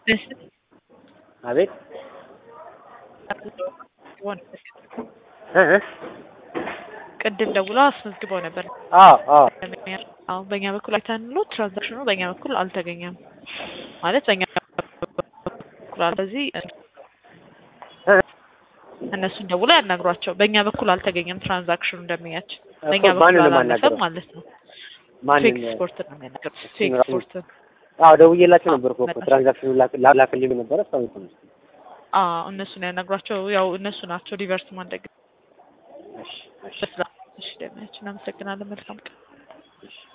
አቤት እ እ ቅድም ደውሎ አስመዝግበው ነበር። አዎ አዎ አሁን በእኛ በኩል አይተንሎ ትራንዛክሽኑ በእኛ በኩል አልተገኘም ማለት በእኛ በኩል ስለዚህ እ እነሱን ደውሎ ያናግሯቸው። በእኛ በኩል አልተገኘም ትራንዛክሽኑ እንደሚያቸው በእኛ እኮ በኩል ማንን ነው አላለፈም የማናግረው? ማለት ነው። ማንን ፌክ ስፖርት ነው የሚያናገሩት። ፌክ ራሱ- ስፖርት አዎ ደውዬላቸው ነበር እኮ መጣች። ትራንዛክሽኑ ላክ- ላ- ላክልኝ ነበረ እስካሁን እኮ ነው። አዎ እነሱን ያናግሯቸው። ያው እነሱ ናቸው ሪቨርስ ማድረግ እሺ እሺ እሺ ደሚያችን። አመሰግናለን። መልካም ቀን። እሺ